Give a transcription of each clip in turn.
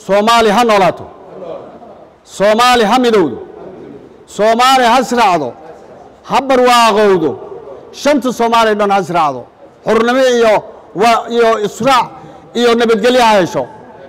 soomaali ha noolaato soomaali ha midowdo soomaali ha israacdo ha barwaaqowdo shanta soomaaliya dhan ha israacdo xurnimo iyo wa iyo israac iyo nabadgelyo ha hesho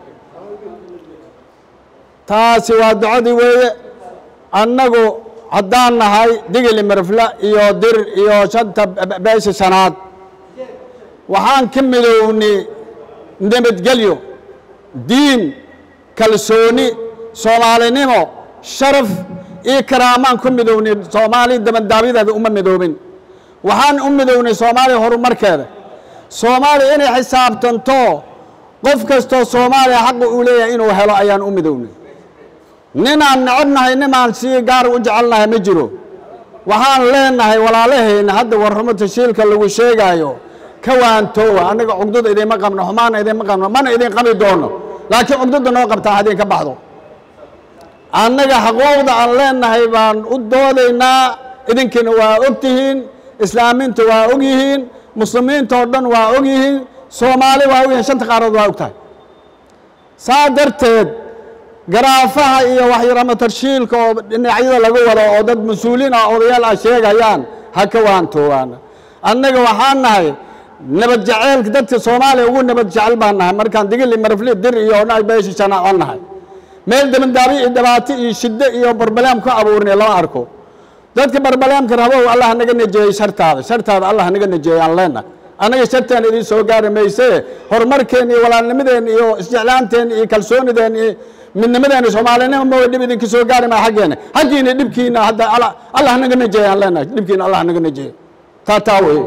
taasi waa ducadii weeye annagu haddaan nahay digili marfla iyo dir iyo shanta beesha shanaad waxaan ka midownay nabadgelyo diin kalsooni soomaalinimo sharaf iyo karaamaan ku midownay soomaali dabandaabyadaada uma midoobin waxaan u midownay soomaaliya horumarkeeda soomaaliya inay xisaabtanto qof kastoo soomaaliya xaqa uu leeyahay inuu helo ayaan u midownay ninaan necabnahay ninaan sii gaar u jecelnahay ma jiro waxaan leenahay walaalahayna hadda warramo tashiilka lagu sheegaayo ka waantoowa annaga cugdada idinma qabno xumaana idinma qabno mana idin qabi doono laakiin cugdada noo qabtaa haddii ka baxdo annaga xaquuqda aan leenahay baan u doodaynaa idinkiina waa og tihiin islaamiinta waa og yihiin muslimiinta oo dhan waa og yihiin soomaali waa og yihiin shanta qaaradood waa og tahay saa darteed garaafaha iyo waxyarama tarshiilka oo dhinacyada laga wado oo dad mas-uuliin ah odayaal ah sheegayaan ha ka waantoobaan annaga waxaan nahay nabad jaceylka dadka soomaaliya ugu nabad jecel baan nahay markaan digili marfli dir iyo beesha shanaac aan nahay meel dabandaabi iyo dhibaato iyo shiddo iyo barbaleem ku abuurnay lama arko dadka barbaleemka rabow allah naga najeeyey shartaada shartaada allah naga najeeyey aan leenahay annaga shartaan idiin soo gaari mayse horumarkeen iyo walaalnimadeen iyo isjeclaanteen iyo kalsoonideen iyo midnimadeena soomaalinimo ma dhib idinka soo gaari maa xaggeena xaggiina dhibkiina hadda allah naga najeeye aan leenahay dhibkiina allah naga najeeye taa taa weeye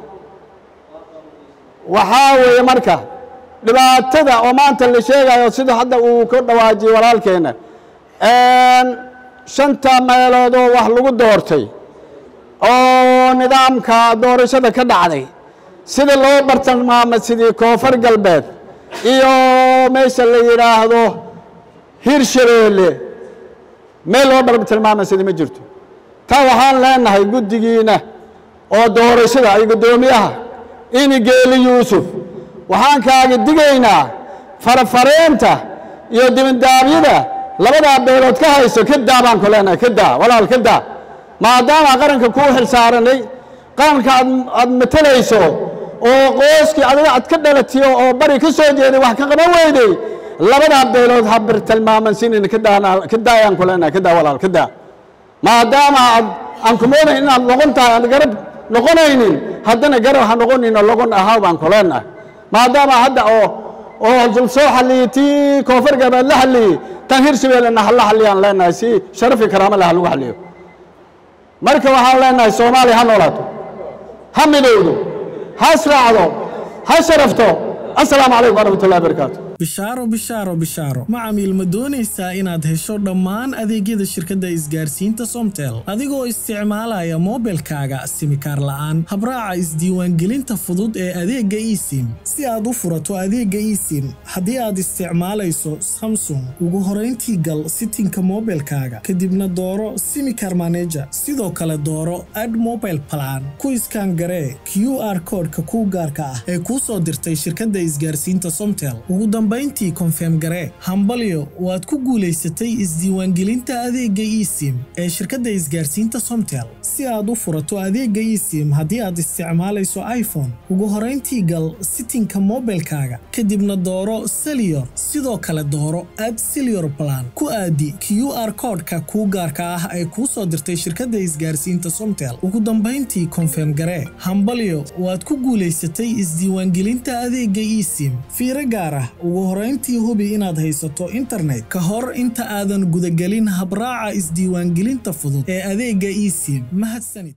waxaa weeye marka dhibaatada oo maanta la sheegayo sida hadda uu ka dhawaajiyey walaalkeena shanta meeloodoo wax lagu doortay oo nidaamka doorashada ka dhacday sida loo bartilmaamay sidii koonfur galbeed iyo meesha la yidhaahdo hirshabeelle meel loo bartilmaamay sidii ma jirto taa waxaan leenahay guddigiina oo doorashada iyo guddoomiyaha ini geeli yuusuf waxaan kaaga digaynaa farafareenta iyo dibindaabyada labadaa beelood ka hayso ka daa baan ku leenahay ka daa walaal ka daa maadaama qaranka kuu xilsaaranay qaranka aad aad matalayso oo qooskii adiga aad ka dhalatiyo oo bari ka soo jeeday wax ka qaban weyday labadaa beelood ha bartilmaaman sinin ka daa ka daayaan ku leenahay ka daa walaal ka daa maadaama aad aan ku moodayn inaad noqon tahay aad garab noqonaynin haddana garab ha noqonin oo logon ahaa baan ku leenahay maadaama hadda oo oo dul soo xalliyey tii koonfur galbeed la xalliyey tan hirshabeellena ha la xalliyaan leenahay si sharafi karaamo leh ha lagu xalliyo marka waxaan leenahay soomaaliya ha noolaato ha midowdo ha israacdo ha sharafto assalaamu calaykum waraxmat ullahi barakaatu bishaaro bishaaro bishaaro macamiil ma doonaysaa inaad hesho dhammaan adeegyada shirkadda isgaarsiinta somtel adigoo isticmaalaya moobilkaaga simikaar la'aan habraaca isdiiwaangelinta fudud ee adeegga esim si aad u furato adeegga esim haddii aad isticmaalayso samsung ugu horayntii gal sitinka moobilkaaga kadibna dooro simikar maneja sidoo kale dooro ad mobile plan ku iskaan garee q r koodhka kuu gaarka ah ee kuu soo dirtay shirkadda isgaarsiinta somtel ugu dambayntii konfeem garee hambalyo waad ku guulaysatay isdiiwaangelinta adeegga esim ee shirkadda isgaarsiinta somtel si aad u furato adeegga esim haddii aad isticmaalayso iphone ugu horayntii gal sitinka moobilkaaga kadibna dooro seliyor sidoo kale dooro ad seliyor plan ku aadi q r koodhka kuu gaarka ah ee kuu soo dirtay shirkadda isgaarsiinta somtel ugu dambayntii konfeem garee hambalyo waad ku guulaysatay isdiiwaangelinta adeegga esim fiiro gaar ah ugu horayntii hubi inaad haysato internet ka hor inta aadan gudagelin habraaca isdiiwaangelinta fudud ee adeegga esim mahadsanid